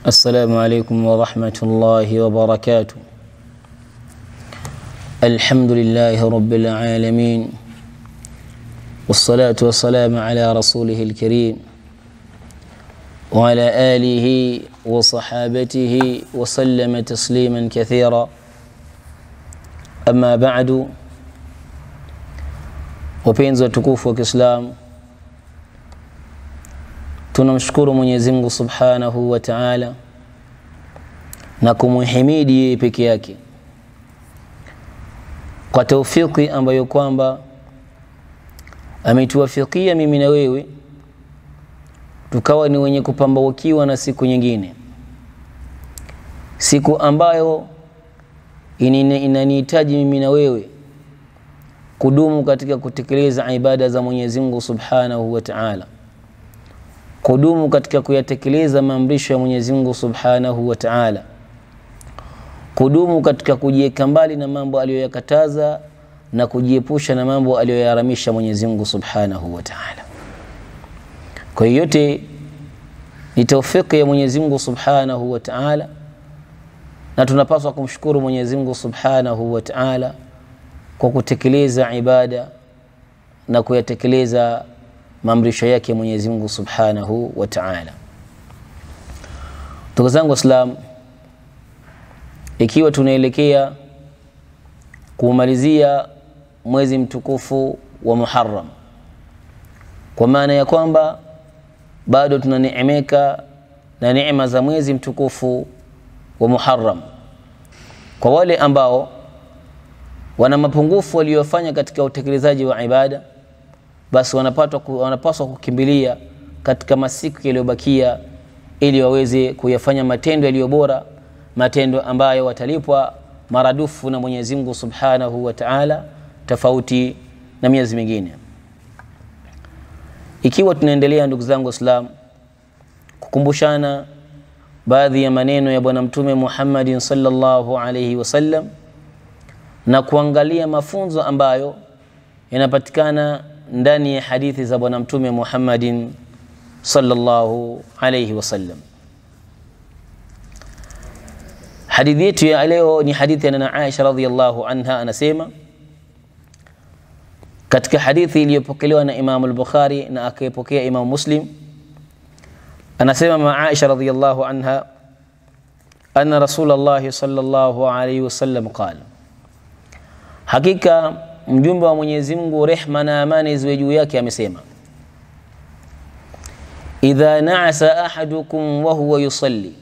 السلام عليكم ورحمة الله وبركاته الحمد لله رب العالمين والصلاة والسلام على رسوله الكريم وعلى آله وصحابته وسلم تسليما كثيرا أما بعد wapenzi watukufu wa Kiislamu, tunamshukuru Mwenyezi Mungu Subhanahu wa Ta'ala na kumhimidi yeye peke yake kwa taufiki ambayo kwamba ametuwafikia mimi na wewe tukawa ni wenye kupambaukiwa na siku nyingine, siku ambayo inanihitaji mimi na wewe kudumu katika kutekeleza ibada za Mwenyezi Mungu Subhanahu wa Ta'ala, kudumu katika kuyatekeleza maamrisho ya Mwenyezi Mungu Subhanahu wa Ta'ala, kudumu katika kujiweka mbali na mambo aliyoyakataza na kujiepusha na mambo aliyoyaharamisha Mwenyezi Mungu Subhanahu wa Ta'ala. Kwa hiyo yote ni taufiki ya Mwenyezi Mungu Subhanahu wa Ta'ala, na tunapaswa kumshukuru Mwenyezi Mungu Subhanahu wa Ta'ala kwa kutekeleza ibada na kuyatekeleza maamrisho yake Mwenyezi Mungu Subhanahu wa Ta'ala. Ndugu zangu Waislamu, ikiwa tunaelekea kuumalizia mwezi mtukufu wa Muharram, kwa maana ya kwamba bado tunaneemeka na neema za mwezi mtukufu wa Muharram, kwa wale ambao wana mapungufu waliyofanya katika utekelezaji wa ibada, basi wanapatwa wanapaswa kukimbilia katika masiku yaliyobakia ili waweze kuyafanya matendo yaliyo bora, matendo ambayo watalipwa maradufu na Mwenyezi Mungu Subhanahu wa Ta'ala, tofauti na miezi mingine. Ikiwa tunaendelea ndugu zangu Waislamu, kukumbushana baadhi ya maneno ya Bwana Mtume Muhammadin sallallahu alayhi wasallam na kuangalia mafunzo ambayo yanapatikana ndani ya hadithi za Bwana Mtume Muhammadin sallallahu alayhi wasallam. Hadithi yetu ya leo ni hadithi ya Nana Aisha radhiyallahu anha, anasema katika hadithi iliyopokelewa na Imam al-Bukhari na akaipokea Imam Muslim, anasema ma Aisha radhiyallahu anha anna Rasulullah sallallahu alayhi wasallam qala Hakika mjumbe wa Mwenyezi Mungu, rehma na amani ziwe juu yake, amesema idha naasa ahadukum wa huwa yusalli,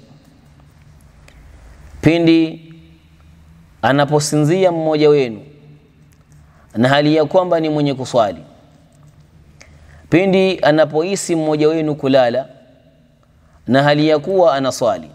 pindi anaposinzia mmoja wenu na hali ya kwamba ni mwenye kuswali, pindi anapohisi mmoja wenu kulala na hali ya kuwa anaswali.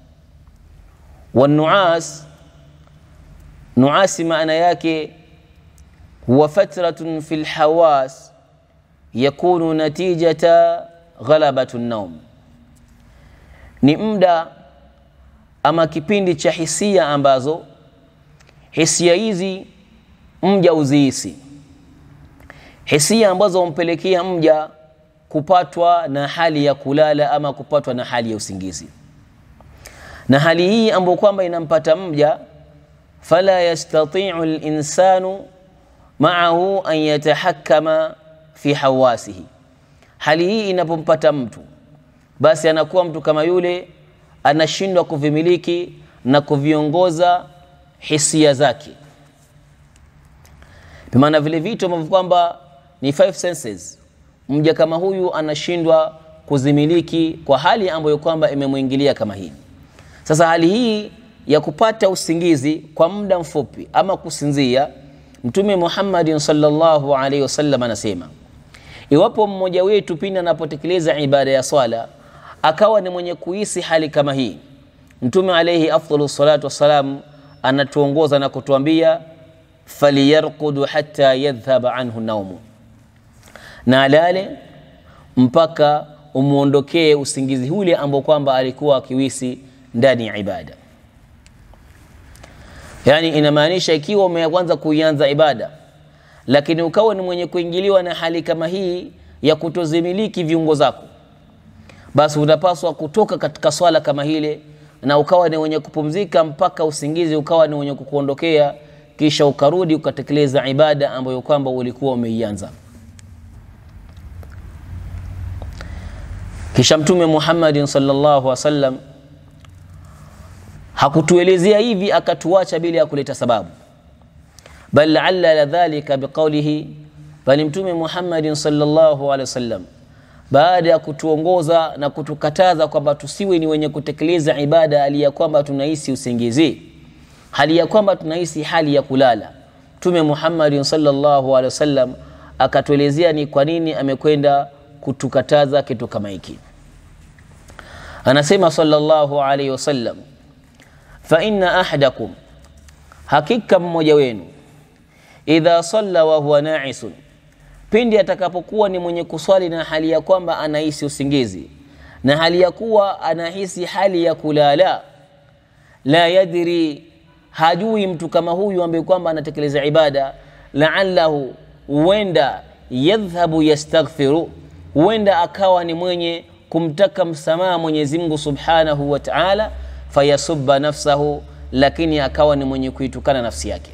wanuas Nuasi maana yake huwa fatratun fi lhawas yakunu natijata ghalabatu naum, ni muda ama kipindi cha hisia ambazo hisia hizi mja uzihisi, hisia ambazo humpelekea mja kupatwa na hali ya kulala ama kupatwa na hali ya usingizi, na hali hii ambayo kwamba inampata mja fala yastatiu linsanu maahu an yatahakama fi hawasihi. Hali hii inapompata mtu, basi anakuwa mtu kama yule anashindwa kuvimiliki na kuviongoza hisia zake, bimaana vile vitu ambavyo kwamba ni five senses, mja kama huyu anashindwa kuzimiliki kwa hali ambayo kwamba imemwingilia kama hii. Sasa hali hii ya kupata usingizi kwa muda mfupi ama kusinzia, Mtume Muhammadin sallallahu alaihi wasallam anasema iwapo mmoja wetu pindi anapotekeleza ibada ya swala akawa ni mwenye kuhisi hali kama hii, Mtume alaihi afdalu salatu wassalam anatuongoza na kutuambia faliyarqudu hatta yadhhaba anhu naumu, na alale mpaka umwondokee usingizi ule ambao kwamba alikuwa akiwisi ndani ya ibada. Yaani inamaanisha ikiwa umeanza kuianza ibada lakini ukawa ni mwenye kuingiliwa na hali kama hii ya kutozimiliki viungo zako, basi unapaswa kutoka katika swala kama hile na ukawa ni wenye kupumzika mpaka usingizi ukawa ni wenye kukuondokea kisha ukarudi ukatekeleza ibada ambayo kwamba ulikuwa umeianza kisha mtume muhammadin salllahu alih wasallam hakutuelezea hivi akatuacha bila ya kuleta sababu bal allala dhalika biqaulihi bali mtume muhammadin salllahu alehi wasallam baada ya kutuongoza na kutukataza kwamba tusiwe ni wenye kutekeleza ibada hali ya kwamba tunahisi usingizi hali ya kwamba tunahisi hali ya kulala mtume muhammadin salllahu alehi wasallam akatuelezea ni kwa nini amekwenda kutukataza kitu kama hiki anasema salllahu alaihi wasallam faina ahadakum hakika mmoja wenu idha salla wahuwa naisun pindi atakapokuwa ni mwenye kuswali na hali ya kwamba anahisi usingizi na hali ya kuwa anahisi hali ya kulala la yadri hajui mtu kama huyu ambaye kwamba anatekeleza ibada laallahu huenda yadhhabu yastaghfiru huenda akawa ni mwenye kumtaka msamaha mwenyezi mungu subhanahu wa taala fayasuba nafsahu lakini akawa ni mwenye kuitukana nafsi yake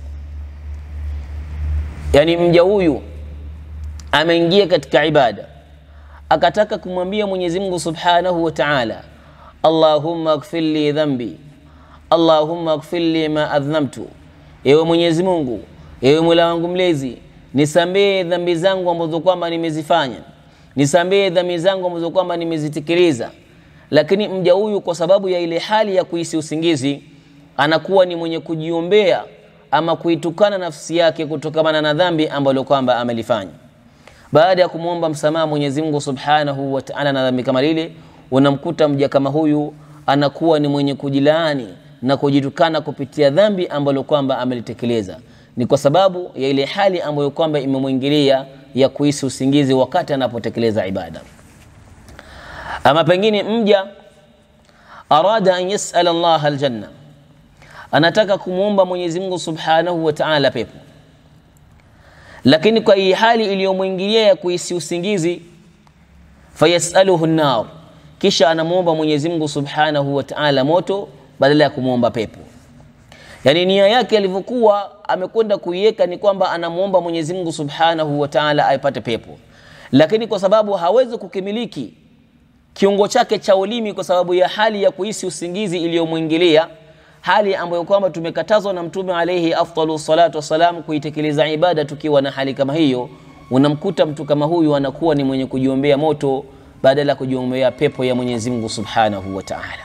yani mja huyu ameingia katika ibada akataka kumwambia mwenyezi mungu subhanahu wa taala allahumma gfir li dhambi allahumma gfir li ma adhnamtu ewe mwenyezi mungu ewe mola wangu mlezi nisamehe dhambi zangu ambazo kwamba nimezifanya nisamehe dhambi zangu ambazo kwamba nimezitekeleza lakini mja huyu kwa sababu ya ile hali ya kuhisi usingizi anakuwa ni mwenye kujiombea ama kuitukana nafsi yake kutokamana na dhambi ambalo kwamba amelifanya baada ya kumwomba msamaha mwenyezi mungu subhanahu wataala na dhambi kama lile unamkuta mja kama huyu anakuwa ni mwenye kujilaani na kujitukana kupitia dhambi ambalo kwamba amelitekeleza ni kwa sababu ya ile hali ambayo kwamba imemwingilia ya kuhisi usingizi wakati anapotekeleza ibada ama pengine mja arada an yasala llaha aljanna anataka kumwomba mwenyezi mungu subhanahu wataala pepo lakini kwa hii hali iliyomwingilia ya kuhisi usingizi fayasaluhu nar kisha anamwomba mwenyezi mungu subhanahu wataala moto badala ya kumwomba pepo yaani nia yake alivyokuwa amekwenda kuiweka ni kwamba anamwomba mwenyezi mungu subhanahu wataala aipate pepo lakini kwa sababu hawezi kukimiliki kiungo chake cha ulimi kwa sababu ya hali ya kuhisi usingizi iliyomwingilia hali ambayo kwamba tumekatazwa na mtume alaihi afdalu salatu wassalam kuitekeleza ibada tukiwa na hali kama hiyo unamkuta mtu kama huyu anakuwa ni mwenye kujiombea moto badala ya kujiombea pepo ya mwenyezi mungu subhanahu wa taala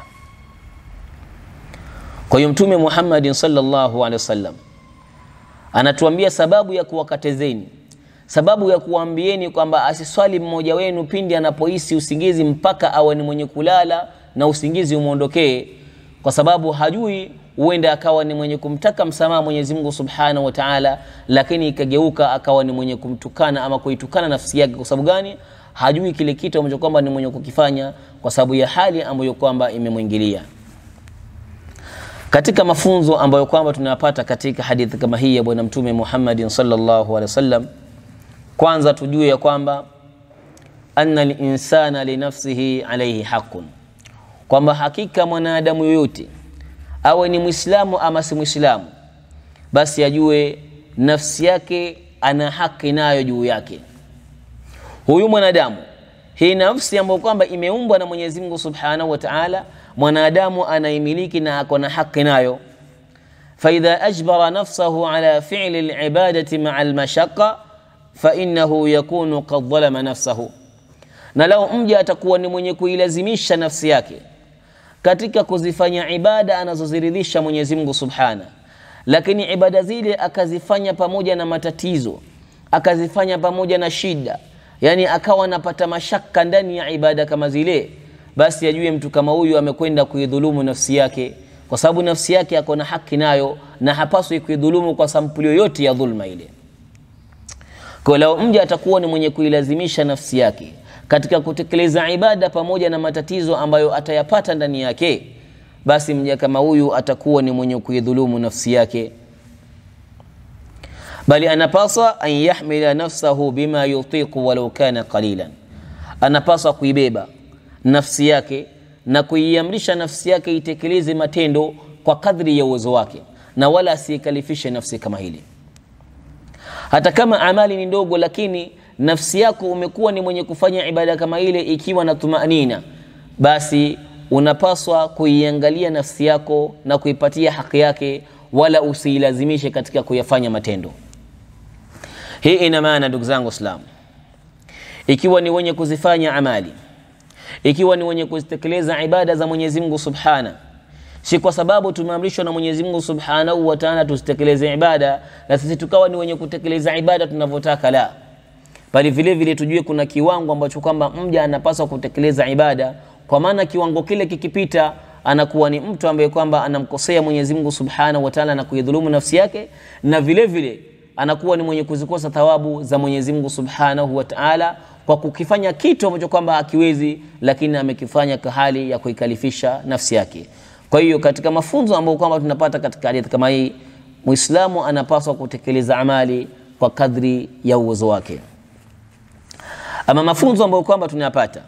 kwa hiyo mtume muhammadin salllahu alehi wasallam anatuambia sababu ya kuwakatezeni sababu ya kuwaambieni kwamba asiswali mmoja wenu pindi anapohisi usingizi mpaka awe ni mwenye kulala na usingizi umwondokee kwa sababu hajui huenda akawa ni mwenye kumtaka msamaha mwenyezi mungu subhanahu wa taala lakini ikageuka akawa ni mwenye kumtukana ama kuitukana nafsi yake kwa sababu gani hajui kile kitu ambacho kwamba ni mwenye kukifanya kwa sababu ya hali ambayo kwamba imemwingilia katika mafunzo ambayo kwamba tunayapata katika hadithi kama hii ya bwana mtume muhammadin salllahu alehi wasallam kwanza tujue ya kwamba anna linsana linafsihi alaihi haqun kwamba hakika mwanadamu yoyote awe ni mwislamu ama si mwislamu basi ajue nafsi yake ana haki nayo juu yake huyu mwanadamu hii nafsi ambayo kwamba imeumbwa na mwenyezi mungu subhanahu wa taala mwanadamu anaimiliki na ako na haki nayo faidha ajbara nafsahu ala fili libadati maa lmashaqa fainahu yakunu kad dhalama nafsahu na lau mja atakuwa ni mwenye kuilazimisha nafsi yake katika kuzifanya ibada anazoziridhisha mwenyezi mungu subhana lakini ibada zile akazifanya pamoja na matatizo akazifanya pamoja na shida yani akawa anapata mashaka ndani ya ibada kama zile basi ajue mtu kama huyu amekwenda kuidhulumu nafsi yake kwa sababu nafsi yake ako na haki nayo na hapaswi kuidhulumu kwa sampuli yoyote ya dhulma ile kwa lao mja atakuwa ni mwenye kuilazimisha nafsi yake katika kutekeleza ibada pamoja na matatizo ambayo atayapata ndani yake basi mja kama huyu atakuwa ni mwenye kuidhulumu nafsi yake bali anapaswa an yahmila nafsahu bima yutiqu walau kana qalilan anapaswa kuibeba nafsi yake na kuiamrisha nafsi yake itekeleze matendo kwa kadri ya uwezo wake na wala asiikalifishe nafsi kama hili hata kama amali ni ndogo lakini nafsi yako umekuwa ni mwenye kufanya ibada kama ile ikiwa na tumanina basi unapaswa kuiangalia nafsi yako na kuipatia haki yake wala usiilazimishe katika kuyafanya matendo hii ina maana ndugu zangu waislamu ikiwa ni wenye kuzifanya amali ikiwa ni wenye kuzitekeleza ibada za mwenyezi mungu subhana si kwa sababu tumeamrishwa na mwenyezi mungu subhanahu wa taala tusitekeleze ibada na sisi tukawa ni wenye kutekeleza ibada tunavyotaka la bali vile vile tujue kuna kiwango ambacho kwamba mja anapaswa kutekeleza ibada kwa maana kiwango kile kikipita anakuwa ni mtu ambaye kwamba anamkosea mwenyezi mungu subhanahu wa taala na kuidhulumu nafsi yake na vile vile anakuwa ni mwenye kuzikosa thawabu za mwenyezi mungu subhanahu wa taala kwa kukifanya kitu ambacho kwamba hakiwezi lakini amekifanya kwa hali ya kuikalifisha nafsi yake kwa hiyo katika mafunzo ambayo kwamba tunapata katika hadithi kama hii muislamu anapaswa kutekeleza amali kwa kadri ya uwezo wake ama mafunzo ambayo kwamba tunayapata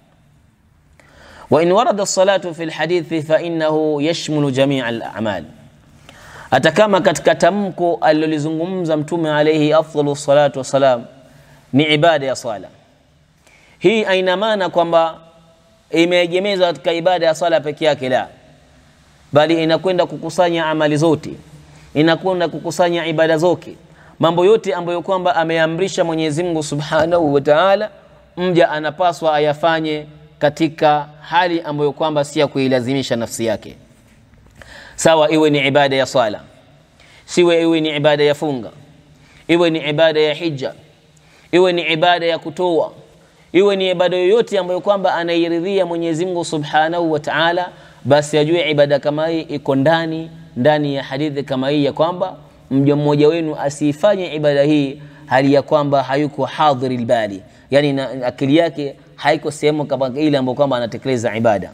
وإن ورد الصلاة في الحديث فإنه يشمل جميع الأعمال hata kama katika tamko alilolizungumza mtume alaihi afdalu salatu wassalam ni ibada ya swala hii aina maana kwamba imeegemezwa katika ibada ya swala peke yake la bali inakwenda kukusanya amali zote inakwenda kukusanya ibada zote mambo yote ambayo kwamba ameamrisha mwenyezi mungu subhanahu wa taala mja anapaswa ayafanye katika hali ambayo kwamba si ya kuilazimisha nafsi yake sawa iwe ni ibada ya swala siwe iwe ni ibada ya funga iwe ni ibada ya hija iwe ni ibada ya kutoa iwe ni ibada yoyote ambayo kwamba anairidhia mwenyezi mungu subhanahu wa taala basi ajue ibada kama hii iko ndani ndani ya hadithi kama hii ya kwamba mja mmoja wenu asiifanye ibada hii hali ya kwamba hayuko hadhiri lbali yani na akili yake haiko sehemu kama ile ambayo kwamba anatekeleza ibada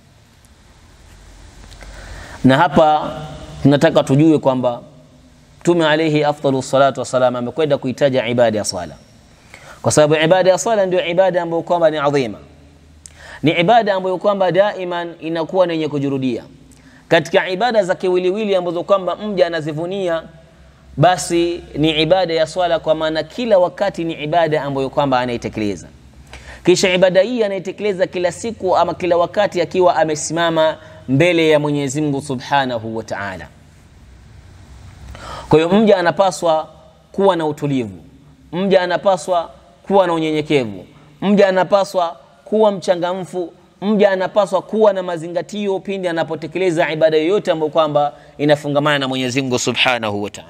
na hapa tunataka tujue kwamba mtume alaihi afdalu salatu wassalam amekwenda kuitaja ibada ya swala kwa sababu ibada ya swala ndio ibada ambayo kwamba ni adhima ni ibada ambayo kwamba daiman inakuwa ni yenye kujurudia katika ibada za kiwiliwili ambazo kwamba mja anazivunia basi ni ibada ya swala kwa maana kila wakati ni ibada ambayo kwamba anaitekeleza kisha ibada hii anaitekeleza kila siku ama kila wakati akiwa amesimama mbele ya mwenyezi mungu subhanahu wa taala kwa hiyo mja anapaswa kuwa na utulivu mja anapaswa kuwa na unyenyekevu mja anapaswa kuwa mchangamfu mja anapaswa kuwa na mazingatio pindi anapotekeleza ibada yoyote ambayo kwamba inafungamana na mwenyezi mungu subhanahu wa taala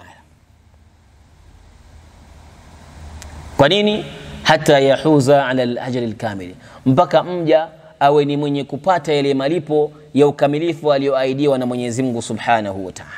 kwa nini hata yahuza ala lajali lkamili mpaka mja awe ni mwenye kupata yale malipo ya ukamilifu aliyoahidiwa na mwenyezi mungu subhanahu wa taala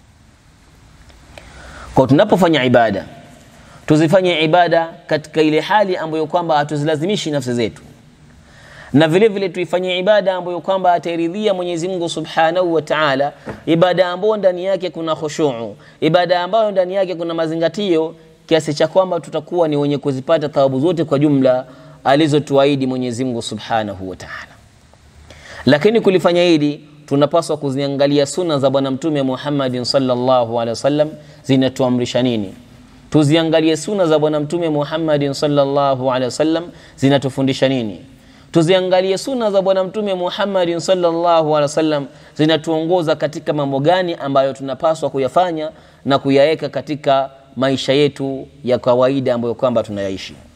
kwa tunapofanya ibada tuzifanye ibada katika ile hali ambayo kwamba hatuzilazimishi nafsi zetu na vile vile tuifanye ibada ambayo kwamba atairidhia mwenyezi mungu subhanahu wa taala ibada ambayo ndani yake kuna khushuu ibada ambayo ndani yake kuna mazingatio kiasi cha kwamba tutakuwa ni wenye kuzipata thawabu zote kwa jumla alizotuahidi mwenyezi mungu subhanahu wa taala lakini kulifanya hili tunapaswa kuziangalia suna za bwana mtume muhammadin salllahu alehi wasallam zinatuamrisha nini tuziangalie suna za bwana mtume muhammadin salllahu alehi wasallam zinatufundisha nini tuziangalie suna za bwana mtume muhammadin salllahu alehi wasallam zinatuongoza katika mambo gani ambayo tunapaswa kuyafanya na kuyaweka katika maisha yetu ya kawaida ambayo kwamba tunayaishi